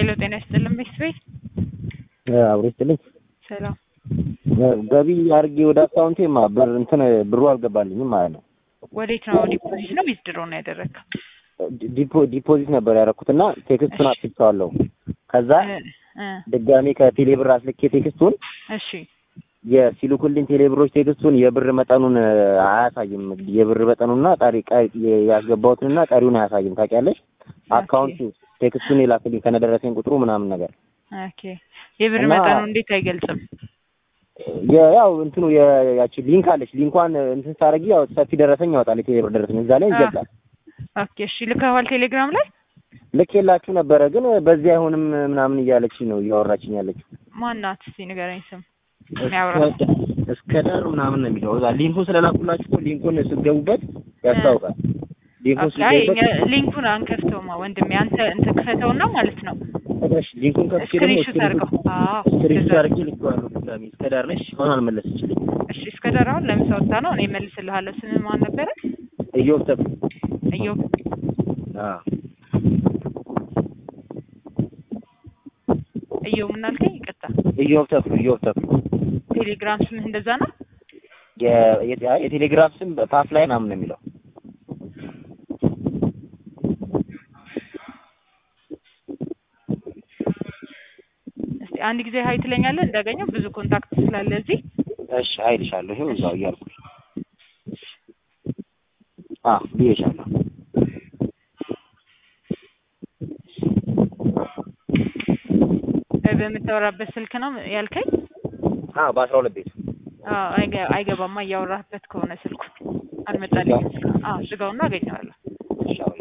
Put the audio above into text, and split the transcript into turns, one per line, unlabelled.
ሄሎ ጤና ይስጥልን ቤተሰቤ
አብሮ ይስጥልኝ።
ሰላም
ገቢ አድርጌ ወደ አካውንቴ ማ ብር እንትን ብሩ አልገባልኝም ማለት ነው።
ወዴት ነው ዲፖዚት ነው ዊዝድሮ ነው ያደረግከው?
ዲፖ- ዲፖዚት ነበር ያደረኩትና ቴክስቱን
እሺ።
አጥፍቼዋለሁ። ከዛ
እ እ
ድጋሜ ከቴሌ ብር አስልኬ ቴክስቱን
እሺ
የሲልኩልኝ ቴሌብሮች ቴክስቱን የብር መጠኑን እ, አያሳይም። የብር መጠኑና ቀሪ ቀሪ- ያስገባሁትንና ቀሪውን አያሳይም። ታውቂያለሽ? አካውንቱ ቴክስቱን የላክልኝ ከነደረሰኝ ቁጥሩ ምናምን ነገር
ኦኬ የብር
እና-
መጠኑ እንዴት አይገልጽም?
የ- ያው እንትኑ የ- ያቺ ሊንክ አለች። ሊንኳን እንትን ሳረጊ ያው ሰፊ ደረሰኝ ያወጣል። የቴሌብር ደረሰኝ እዛ ላይ
አ-
ይገልጻል።
ኦኬ እሺ ልከዋል ቴሌግራም ላይ
ልክ የላችሁ ነበረ ግን በዚህ አይሆንም ምናምን እያለች ነው እያወራችኝ ያለችው።
ማናት እስቲ ንገረኝ ስም የሚያወራ
እስከ- እስከ ዳር ምናምን ነው የሚለው እዛ ሊንኩን ስለላኩላችሁ እኮ ሊንኩን ስትገቡበት ያስታውቃል። ሊንኩን
ኦኬ አይ
ስትገቡበት
እኛ ሊንኩን አንከፍተውማ ወንድሜ አንተ እንትን ክፈተውና ማለት ነው
እሺ ሊንኩን ከፍቼ ደግሞ
ስክሪንሾት አድርገው አዎ
ስክሪንሾት
እንደዛ።
አድርጌ ልኬዋለሁ ድጋሜ እስከ ዳር ነሽ አሁን አልመለሰችልኝ።
እሺ እስከ ዳር አሁን ለምሳ ወጣ ነው እኔ መልስልሃለሁ ስም ማን ነበረ
እዮብ ተብ
እዮብ
አዎ
እዮብ ምን አልከኝ ይቅርታ
እዮብ ተክሉ እዮብ ተክሉ
ቴሌግራም ስምህ እንደዛ ነው
የ- የ- የቴሌግራም ስም ፓፍ ላይ ምናምን ነው የሚለው
እስቲ አንድ ጊዜ ሀይ ትለኛለህ እንዳገኘው ብዙ ኮንታክት ስላለ እዚህ
እሺ አይልሻለሁ ይኸው እዛው እያልኩሽ አዎ ብዬሻለሁ
እ በምታወራበት ስልክ ነው ያልከኝ
አዎ በአስራ ሁለት ቤት
አዎ አይገ- አይገባማ እያወራህበት ከሆነ ስልኩ አልመጣልኝም አዎ ዝጋውና አገኘዋለሁ
እሺ አዎ